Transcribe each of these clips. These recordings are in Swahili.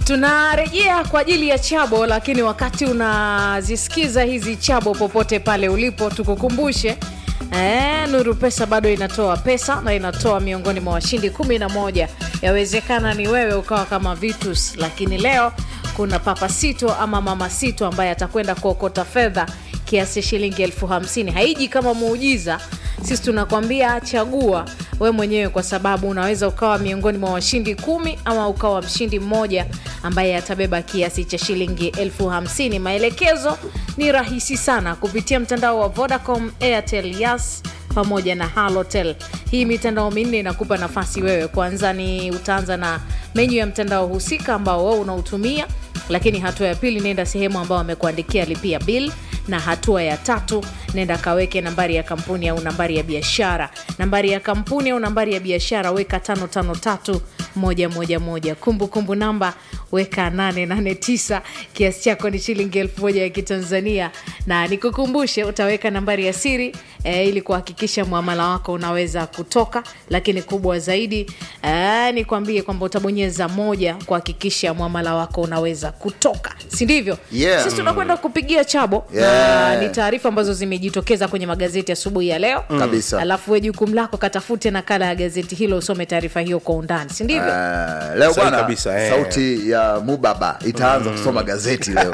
tunarejea kwa ajili ya chabo lakini wakati unazisikiza hizi chabo popote pale ulipo tukukumbushe E, nuru pesa bado inatoa pesa na inatoa miongoni mwa washindi kumi na moja yawezekana ni wewe ukawa kama vitus lakini leo kuna papa sito ama mama sito ambaye atakwenda kuokota fedha kiasi shilingi elfu hamsini haiji kama muujiza sisi tunakwambia chagua we mwenyewe kwa sababu unaweza ukawa miongoni mwa washindi kumi ama ukawa mshindi mmoja ambaye atabeba kiasi cha shilingi elfu hamsini maelekezo ni rahisi sana kupitia mtandao wa vodacom airtel yas pamoja na halotel hii mitandao minne inakupa nafasi wewe kwanza ni utaanza na menyu ya mtandao husika ambao wewe unautumia lakini hatua ya pili nenda sehemu ambao wamekuandikia lipia bill na hatua ya tatu nenda kaweke nambari ya kampuni au nambari ya biashara nambari ya kampuni au nambari ya biashara weka tano tano tatu moja moja moja kumbukumbu namba weka 889 kiasi chako ni shilingi elfu moja ya kitanzania na nikukumbushe utaweka nambari ya siri e, ili kuhakikisha mwamala wako unaweza kutoka lakini kubwa zaidi e, nikwambie kwamba utabonyeza moja kuhakikisha mwamala wako unaweza kutoka si ndivyo Yeah. sisi tunakwenda kupigia chabo Yeah. na ni taarifa ambazo zimejitokeza kwenye magazeti asubuhi ya leo Kabisa. alafu we jukumu lako katafute nakala ya gazeti hilo usome taarifa hiyo kwa undani si ndivyo Ah, leo Sahi bwana kabisa, eh. sauti ya mubaba itaanza kusoma gazeti leo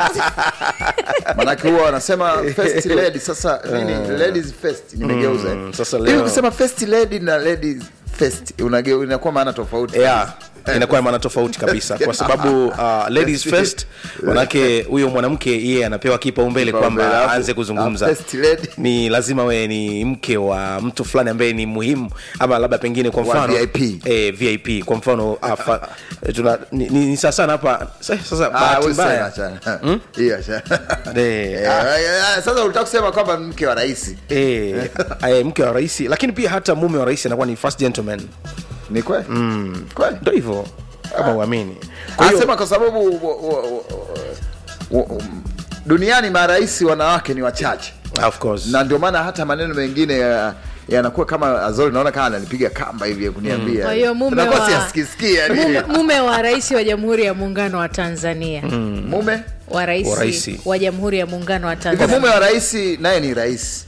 manake huwa wanasema first lady sasa nini ladies first nimegeuza eh. sasa Hivi leo- ukisema first lady na ladies first unage- inakuwa maana tofauti yeah inakuwa maana tofauti kabisa kwa sababu uh, ladies first manake huyo mwanamke yeye anapewa kipaumbele Kipaumbele, kwamba alafu- aanze kuzungumza alafu first lady. ni lazima wewe ni mke wa mtu fulani ambaye ni muhimu ama labda pengine kwa Wa mfano VIP. eh, vip kwa mfano uh, fa, tuna, ni, ni, ni sasa hapa sa- sasa Ah, bahati wewe sasa mbaya achana. Hiyo achana. Eh, Eh, ah, sasa ulitaka kusema kwamba mke wa rais eh, eh, mke wa rais lakini pia hata mume wa rais anakuwa ni first gentleman ni kweli kweli ndo hivyo kama uamini Kwa hiyo- anasema kwa sababu u- u- u- u- duniani marais wanawake ni wachache of course na ndio maana hata maneno mengine ya- yanakuwa kama azori naona kama ananipiga kamba hivi ya kuniambia Kwa hiyo mume Nakuwa wa- siyasikisikia, yani. mume, mume wa rais wa jamhuri ya muungano wa tanzania mume wa rais Wa raisi. wa jamhuri ya muungano wa hivyo tanzania mume wa rais naye ni rais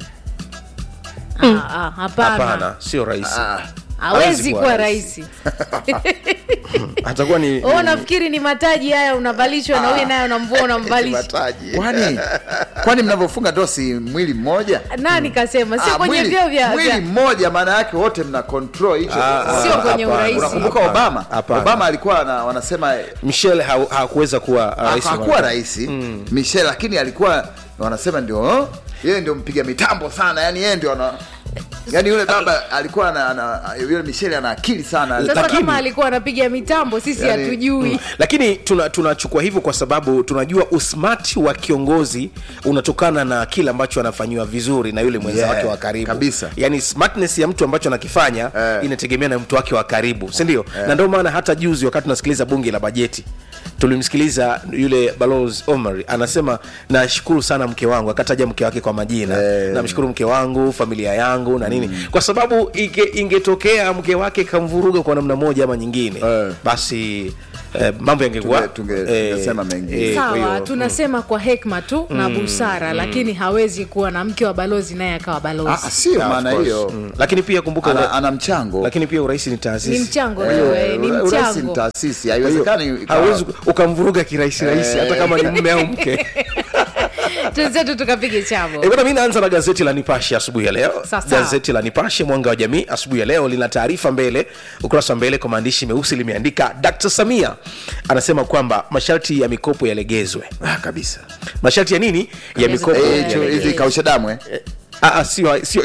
Ah, ah, hapana hapana sio rais Ah, hawezi kuwa kuwa rais. rais atakuwa ni o nafikiri ni mataji haya unavalishwa na huyu naye unamvua unamvalisha kwani kwani mnavyofunga dosi mwili mmoja nani kasema sio Ah, kwenye mwili- vyeo vya, mwili vya mmoja maana yake wote mna control hicho Ah, Sio kwenye hapana, urais. unakumbuka hapana, obama hapana. obama alikuwa na, wanasema michelle ha- hakuweza kuwa uh, rais wa hakuwa Marekani. rais michel lakini alikuwa wanasema ndio oh, yeye ndio mpiga mitambo sana yani yeye ndio ana yani yule baba alikuwa ana, ana, yule michel ana akili sana sasa Lakini- kama alikuwa anapiga mitambo sisi Yani- hatujui lakini tuna- tunachukua hivyo kwa sababu tunajua usmati wa kiongozi unatokana na kile ambacho anafanyiwa vizuri na yule mwenza Yeah, wake wa karibu kabisa. yani smartness ya mtu ambacho anakifanya Eh. inategemea na mtu wake wa karibu sindio na ndio maana hata juzi wakati tunasikiliza bunge la bajeti tulimsikiliza yule balos omar anasema nashukuru sana mke wangu akataja mke wake kwa majina Eh. namshukuru mke wangu familia yangu na nini kwa sababu inge, ingetokea mke wake kamvuruga kwa namna moja ama nyingine Eh. basi eh, mambo yangekuwa Tunge- tunge- tungesema mengine. kwa sawa hiyo- tunasema kwa hekma tu na busara lakini hawezi kuwa na mke wa balozi naye akawa Ah, balozi sio Yeah, of maana course. hiyo Mm. lakini pia kumbuka ana, ura- ana mchango lakini pia urais ni ni taasisi mchango Eh, hiyo eh, ni ura- urais ni mchango taasisi Kwa hiyo, haiwezekani ikawa- hauwezi ukamvuruga kirahisi rahisi hata kama ni mme au mke tuzetu tukapige chavo E bwana, mi naanza na gazeti la Nipashe asubuhi ya leo. Sasa. Gazeti la Nipashe mwanga wa jamii asubuhi ya leo lina taarifa mbele, ukurasa wa mbele kwa maandishi meusi limeandika Dr. Samia anasema kwamba masharti ya mikopo yalegezwe. ah, kabisa Masharti ya nini? Ya Yalegezwe. mikopo Eh, Yeah, hicho- yeah, hizi yeah. kausha damu eh? Ah, ah, sio sio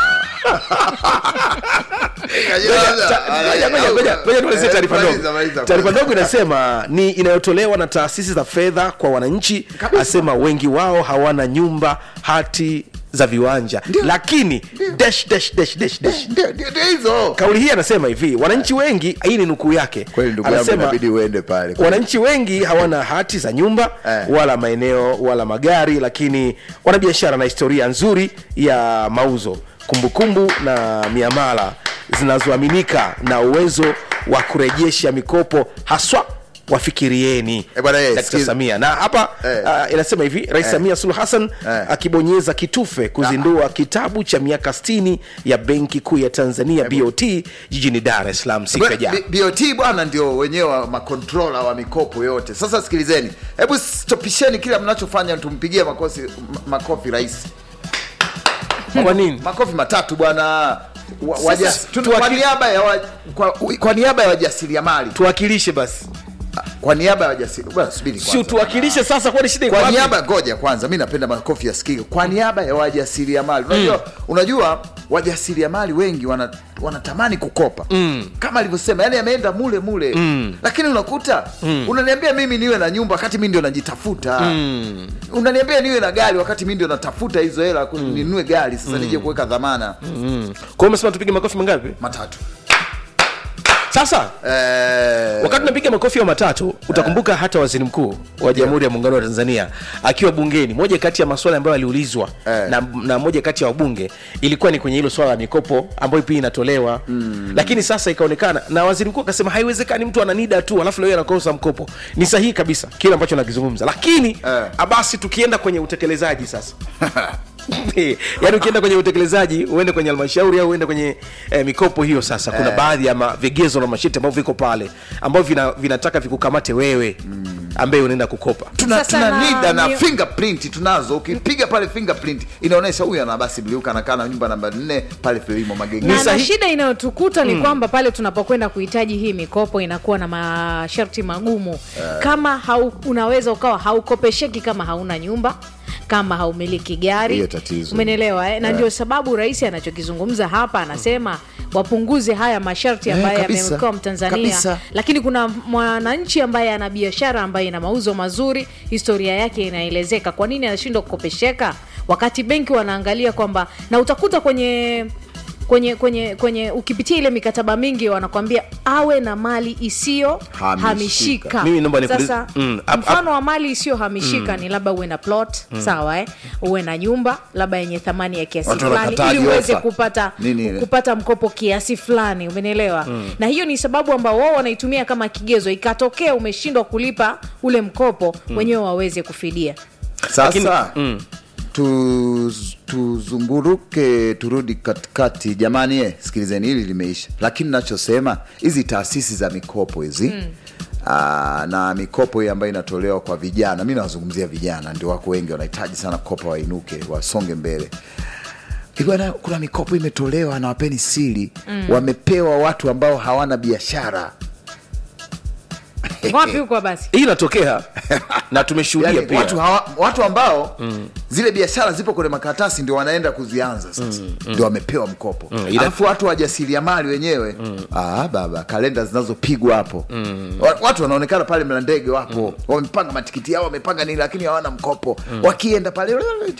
Ngoja, ngoja, ngoja, ngoja tuelezee taarifa Maliza, ndogo. maliza. Taarifa ndogo inasema ni inayotolewa na taasisi za fedha kwa wananchi, asema wengi wao hawana nyumba, hati za viwanja, lakini dash, dash, dash, dash, dash. Ndio- ndio- ndio hizo kauli hii anasema hivi wananchi wengi hii ni nukuu yake kweli ndugu yangu anasema inabidi uende pale wananchi wengi hawana hati za nyumba Eh. wala maeneo wala magari lakini wana biashara na historia nzuri ya mauzo kumbukumbu na miamala zinazoaminika na uwezo wa kurejesha mikopo haswa wafikirieni Eh, bwana, eh, Dkt. sikiza. samia na hapa Eh. uh, inasema hivi rais samia suluhu hassan Eh. akibonyeza kitufe kuzindua kitabu cha miaka 60 ya benki kuu ya tanzania bot jijini dar es salaam siku ya jana B- BOT bwana ndio wenyewe wa makontrola wa mikopo yote. Sasa sikilizeni, hebu stopisheni kila mnachofanya, tumpigie makofi, m- makofi rais, kwa nini makofi matatu bwana wa, waja, Sasa, tu, tuwaki- kwa niaba ya wa, kwa, kwa niaba ya wajasiriamali tuwakilishe basi kwa niaba ya wajasiri bwana, subiri si kwanza. tuwakilishe sasa kwani shida iko kwa wapi? niaba ngoja kwanza mi napenda makofi yasikike kwa niaba ya wajasiriamali unajua, unajua wajasiriamali wengi wana, wanatamani kukopa mm. kama alivyosema yani ameenda mule mule mm. lakini unakuta mm. unaniambia mimi niwe na nyumba wakati mi ndio najitafuta mm. unaniambia niwe na gari wakati mi ndio natafuta hizo hela mm. ninunue gari sasa nije kuweka dhamana Mm. kwa hiyo umesema tupige makofi mangapi matatu sasa eh, wakati unapiga makofi ya matatu utakumbuka hata waziri mkuu wa jamhuri ya muungano wa tanzania akiwa bungeni moja kati ya maswala ambayo aliulizwa Eh. na, na moja kati ya wabunge ilikuwa ni kwenye hilo swala la mikopo ambayo pia inatolewa mm. lakini sasa ikaonekana na waziri mkuu akasema haiwezekani mtu ana nida tu alafu leo anakosa mkopo ni sahihi kabisa kile ambacho nakizungumza lakini Eh. basi tukienda kwenye utekelezaji sasa yaani ukienda kwenye utekelezaji uende kwenye halmashauri au uende kwenye eh, mikopo hiyo sasa kuna baadhi ya ma- vigezo na masharti ambavyo viko pale ambavyo vina, vinataka vikukamate wewe ambaye unaenda kukopa tuna, Sasa tuna na- nida na ni- fingerprint tunazo ukipiga pale fingerprint inaonyesha huyu ana basi biliuka anakaa na nyumba namba nne pale filimo magenge na, na sahi- shida inayotukuta ni kwamba pale tunapokwenda kuhitaji hii mikopo inakuwa na masharti magumu kama hau, unaweza ukawa haukopesheki kama hauna nyumba kama haumiliki gari Hiyo tatizo. umenielewa eh? na Eh. ndio sababu rais anachokizungumza hapa anasema wapunguze haya masharti Eh, ambayo kabisa. yamewekewa mtanzania Kabisa. lakini kuna mwananchi ambaye ana biashara ambaye ina mauzo mazuri historia yake inaelezeka kwa nini anashindwa kukopesheka wakati benki wanaangalia kwamba na utakuta kwenye kwenye kwenye kwenye ukipitia ile mikataba mingi wanakwambia awe na mali isiyo Hamishika. hamishika Mimi naomba nikuulize- sasa Mm, ap- mfano wa mali isiyohamishika ni labda uwe na plot sawa eh? uwe na nyumba labda yenye thamani ya kiasi Watu fulani wanakataji ili uweze ofa. kupata Nini ile? kupata mkopo kiasi fulani umenielewa na hiyo ni sababu ambao wao wanaitumia kama kigezo ikatokea umeshindwa kulipa ule mkopo wenyewe waweze kufidia sasa Lakini- mm. tu, tuzunguruke turudi katikati jamani eh, sikilizeni hili limeisha lakini nachosema hizi taasisi za mikopo hizi mm. Aa, na mikopo hii ambayo inatolewa kwa vijana mi nawazungumzia vijana ndio wako wengi wanahitaji sana kopa wainuke wasonge mbele Hivi bwana, kuna mikopo imetolewa na wapeni siri mm. wamepewa watu ambao hawana biashara wapi huko basi hii inatokea na tumeshuhudia yani, pia watu, hawa, watu ambao mm. zile biashara zipo kwenye makaratasi ndio wanaenda kuzianza sasa mm. ndio wamepewa mkopo mm. ila- alafu watu wajasiriamali wenyewe mm. ah, baba kalenda zinazopigwa hapo mm. watu wanaonekana pale mla ndege wapo mm. wamepanga matikiti yao wamepanga nini lakini hawana mkopo mm. wakienda pale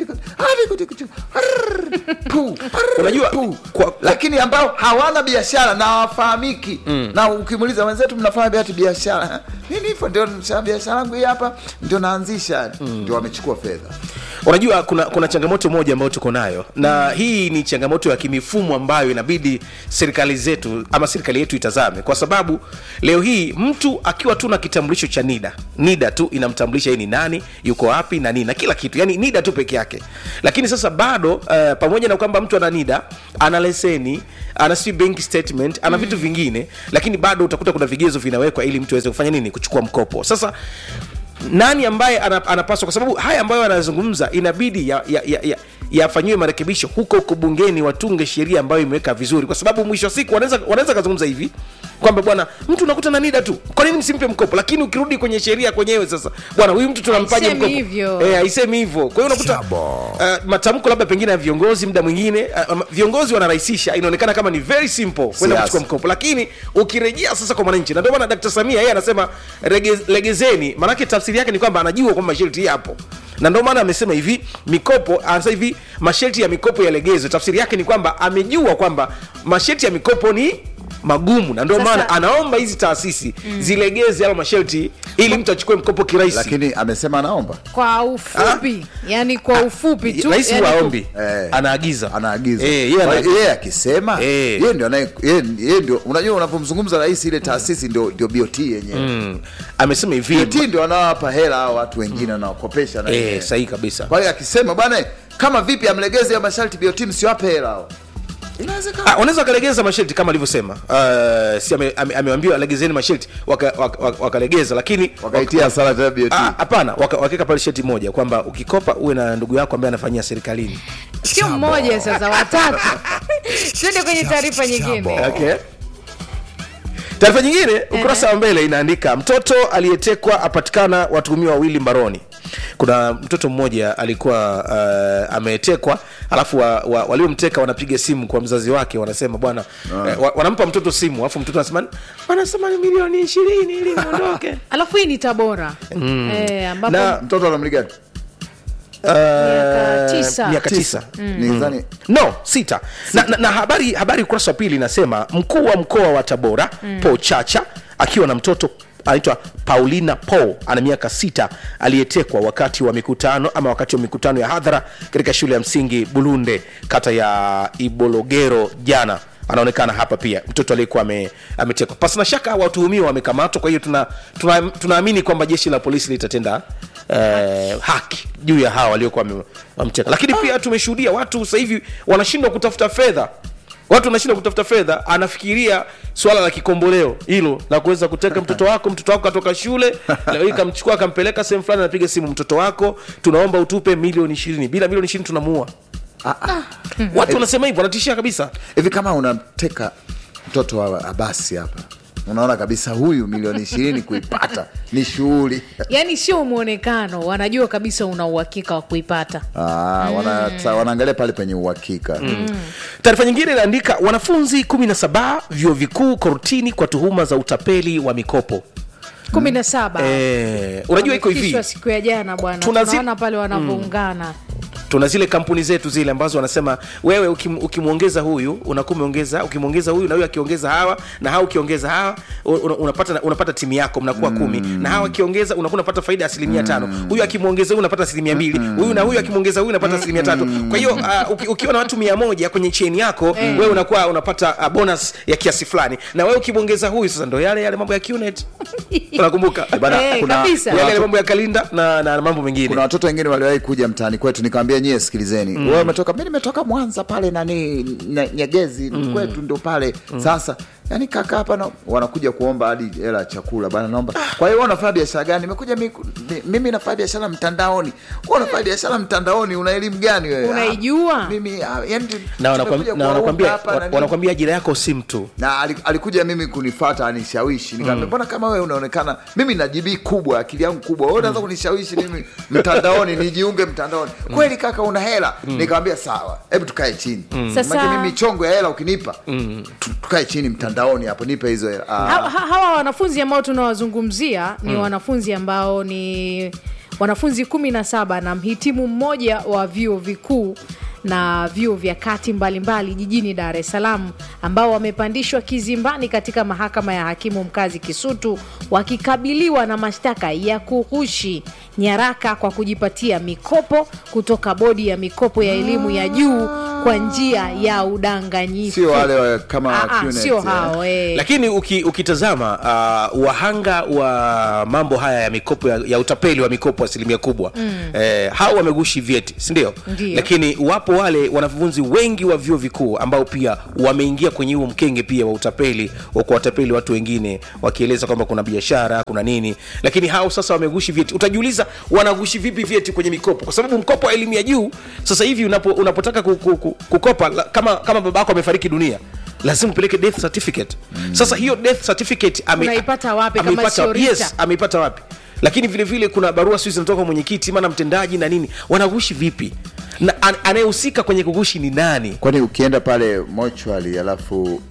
Pu, Unajua, pu. kwa- kwa- lakini ambao hawana biashara na hawafahamiki mm. na ukimuuliza wenzetu mnafanya viatu biashara nini hivyo ndio nisha- biashara yangu hii hapa ndio naanzisha ndio wamechukua fedha unajua kuna kuna changamoto moja ambayo tuko nayo na hii ni changamoto ya kimifumo ambayo inabidi serikali zetu ama serikali yetu itazame kwa sababu leo hii mtu akiwa tu na kitambulisho cha nida nida tu inamtambulisha yeye ni nani yuko wapi na nini na kila kitu yani nida tu peke yake lakini sasa bado uh, pamoja na kwamba mtu ana nida ana leseni ana si bank statement ana vitu vingine lakini bado utakuta kuna vigezo vinawekwa ili mtu aweze kufanya nini kuchukua mkopo sasa nani ambaye ana- anapaswa kwa sababu haya ambayo anazungumza inabidi yafanyiwe ya, ya, ya yafanyiwe marekebisho huko huko bungeni watunge sheria ambayo imeweka vizuri kwa sababu mwisho wa siku wanaweza wanaweza kazungumza hivi kwamba bwana mtu unakuta na nida tu kwa nini msimpe mkopo lakini ukirudi kwenye sheria kwenyewe sasa bwana huyu mtu tunampaje Haisemi mkopo hivyo. eh haisemi hivyo kwa hiyo unakuta uh, matamko labda pengine ya viongozi muda mwingine uh, viongozi wanarahisisha inaonekana kama ni very simple kwenda Siasa. kuchukua mkopo lakini ukirejea sasa kwa mwananchi na ndio maana Dkt. Samia yeye anasema rege, legezeni maanake tafsiri yake ni kwamba anajua kwamba masharti yapo na ndio maana amesema hivi mikopo anasema hivi masharti ya mikopo yalegezwe tafsiri yake ni kwamba amejua kwamba masharti ya mikopo ni magumu na ndio Sasa- maana anaomba hizi taasisi mm. zilegeze yale masharti ili mtu achukue mkopo kirahisi lakini amesema anaomba kwa ufupi yani kwa ufupi tu rais yani huwa ku- aombi Eh. anaagiza anaagiza Eh, yeye Kwa ana- hiyo yeye akisema Eh. yeye ndio anaye yeye yeye ndio unajua unapomzungumza rais ile taasisi ndio ndio BOT yenyewe Mm. amesema hivi BOT ndio anawapa hela hao watu wengine anawakopesha na eh, yenyewe. sahihi kabisa kwa hiyo akisema bwana kama vipi amlegeze ya masharti BOT msiwape hela hao inawezekana Ah, wanaweza wakalegeza masharti kama alivyosema uh, si ame- ame- ameambiwa legezeni masharti wakalegeza waka, waka wakalegeza, lakini wakaitia hasara tena BOT Ah, hapana waka- wakaweka pale sheti moja kwamba ukikopa uwe na ndugu yako ambaye anafanyia serikalini sio mmoja sasa watatu tuende kwenye taarifa nyingine okay. taarifa nyingine ukurasa wa mbele inaandika mtoto aliyetekwa apatikana watuhumiwa wawili mbaroni kuna mtoto mmoja alikuwa uh, ametekwa alafu wa, wa, waliomteka wanapiga simu kwa mzazi wake wanasema bwana eh, wa, wanampa mtoto simu alafu mtoto anasema wanasema ni milioni ishirini ili niondoke alafu hii ni tabora eh, ambapo Na- mtoto anamligani Uh, Miaka tisa. miaka tisa nidhani no sita na, na, na habari habari ukurasa wa pili inasema mkuu wa mkoa wa tabora mm. paul chacha akiwa na mtoto anaitwa paulina paul ana miaka sita aliyetekwa wakati wa mikutano ama wakati wa mikutano ya hadhara katika shule ya msingi bulunde kata ya ibologero jana anaonekana hapa pia mtoto aliyekuwa ame- ametekwa pasina shaka watuhumiwa wamekamatwa kwa hiyo tunaamini tuna, tuna tunaamini kwamba jeshi la polisi litatenda eh, haki juu ya hawa waliokuwa wame- wamteka lakini pia tumeshuhudia watu sasa hivi wanashindwa kutafuta fedha watu wanashindwa kutafuta fedha anafikiria swala la kikomboleo hilo la kuweza kuteka mtoto wako mtoto wako katoka shule leo hii kamchukua akampeleka sehemu fulani anapiga simu mtoto wako tunaomba utupe milioni ishirini bila milioni ishirini tunamuua watu wanasema hivyo wanatishia kabisa hivi kama unamteka mtoto wa abasi hapa unaona kabisa huyu milioni ishirini kuipata ni shughuli yani sio mwonekano wanajua kabisa una uhakika wa kuipata Ah, wana, wanaangalia pale penye uhakika taarifa nyingine inaandika wanafunzi 17 vyuo vikuu kortini kwa tuhuma za utapeli wa mikopo kumi na saba eh, unajua iko hivi Wamefikishwa siku ya jana bwana Tunazi- tunaona pale wanavyoungana tuna zile kampuni zetu zile ambazo wanasema wewe ukim, ukimwongeza huyu unakuwa umeongeza ukimwongeza huyu na huyu akiongeza hawa na hawa ukiongeza hawa una, unapata unapata timu yako mnakuwa kumi na hawa akiongeza unakuwa unapata faida ya asilimia tano huyu akimwongeza huyu unapata asilimia mbili huyu na huyu akimwongeza huyu unapata asilimia tatu kwa hiyo uh, uki, ukiwa na watu mia moja kwenye cheni yako wewe unakuwa unapata uh, bonus ya kiasi fulani na wewe ukimwongeza huyu sasa ndo yale yale mambo ya QNet unakumbuka Bana, Eh, kuna- kabisa. yale yale mambo ya kalinda na, na mambo mengine kuna watoto wengine waliwahi kuja mtaani kwetu nikamwambia nyie sikilizeni mm. wewe umetoka mi nimetoka mwanza pale nani Nye- nyegezi mm. kwetu ndo pale mm. sasa yani kaka hapa na, wanakuja kuomba hadi hela ya chakula bana naomba kwa hiyo wewe unafanya biashara gani nimekuja mi, mi- mimi nafanya biashara mtandaoni wewe unafanya biashara mtandaoni una elimu gani wewe Unaijua? Ah, mimi ah, yani na tumekuja wanakwambia- na kuwaomba wanakwambia hapa na nini. wanakwambia ajira yako si mtu na ali- alikuja mimi kunifata anishawishi nikamwambia mbona kama wewe unaonekana mimi na jibii kubwa akili yangu kubwa wewe unaanza kunishawishi mimi mtandaoni nijiunge mtandaoni kweli kaka una hela nikamwambia sawa hebu tukae chini Sasa- Maana mimi chongo ya hela ukinipa tu- tukae chini mtandaoni hapo nipe hizo hela Ah. Ha- ha- hawa wanafunzi ambao tunawazungumzia ni wanafunzi ambao ni wanafunzi kumi na saba na mhitimu mmoja wa vyuo vikuu na vyuo vya kati mbalimbali jijini Dar es Salaam ambao wamepandishwa kizimbani katika mahakama ya hakimu mkazi Kisutu wakikabiliwa na mashtaka ya kughushi nyaraka kwa kujipatia mikopo kutoka bodi ya mikopo ya elimu ya juu kwa njia ya udanganyifu. sio wale wa- kama Ah, ah, QNet, sio eh. hao eh. lakini uki, ukitazama uh, wahanga wa mambo haya ya mikopo ya, ya utapeli wa mikopo asilimia kubwa mm. eh, hao wamegushi vyeti sindio Ndio. lakini wapo wale wanafunzi wengi wa vyuo vikuu ambao pia wameingia kwenye huo mkenge pia wa utapeli wa kuwatapeli watu wengine wakieleza kwamba kuna biashara kuna nini lakini hao sasa wamegushi vyeti utajiuliza wanagushi vipi vyeti kwenye mikopo kwa sababu mkopo wa elimu ya juu sasa hivi unapo, unapotaka ku, ku, ku, kukopa la- kama, kama babako amefariki dunia lazima upeleke death certificate mm. sasa hiyo death certificate ame, Unaipata wapi kama ameipata- sio RITA? yes, ameipata wapi lakini vile vile kuna barua sio zinatoka kwa mwenyekiti maana mtendaji na nini wanagushi vipi na an- anayehusika kwenye kugushi ni nani kwani ukienda pale mochwali alafu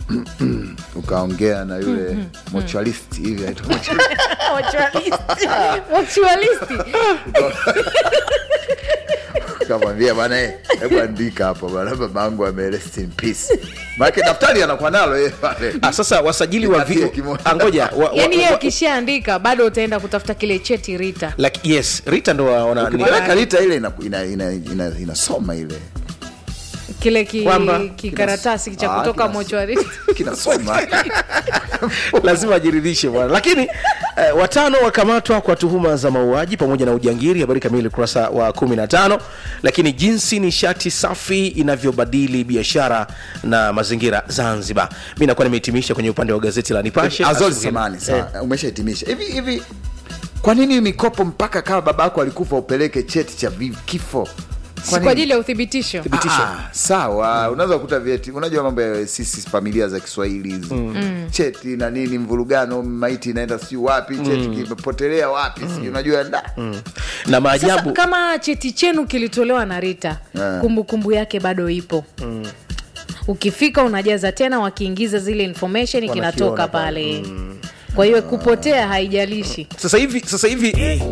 ukaongea na yule mochwalist hivi anaitwa mochwalist. Mutualisti. kamwambia bwana eh, hebu andika hapo bwana babangu ame rest in peace maanake daftari anakuwa nalo yeye pale ah, sasa wasajili wa Nikatie vi... kimoja. ah, ngoja wa, wa, yaani yeye wa, akishaandika bado utaenda kutafuta kile cheti rita like, yes rita ndo wa- wana- ni- ukipeleka lita ile inasoma ina, ina, ina, inasoma ile kile ki, Kwamba- kikaratasi cha Ah, kutoka kinas- mochwari kinasoma lazima ajiridhishe bwana lakini eh, watano wakamatwa kwa tuhuma za mauaji pamoja na ujangiri habari kamili ukurasa wa 15 lakini jinsi nishati safi inavyobadili biashara na mazingira zanzibar mi nakuwa nimehitimisha kwenye upande wa gazeti la nipashe azori Asubuhi. samani sawa umeshahitimisha hivi hivi kwa nini mikopo mpaka kama babako alikufa upeleke cheti cha vi- kifo si kwa ajili ya uthibitisho thibitisho. Ah, sawa unaweza kukuta vyeti unajua mambo ya sisi familia za kiswahili hizi cheti na nini mvurugano maiti inaenda siu wapi cheti kimepotelea wapi sijui unajua da na sasa maajabu kama cheti chenu kilitolewa na rita Eh. kumbukumbu yake bado ipo ukifika unajaza tena wakiingiza zile information Wanakiona kinatoka pale. pale kwa hiyo kupotea haijalishi sasa hivi sasa hivi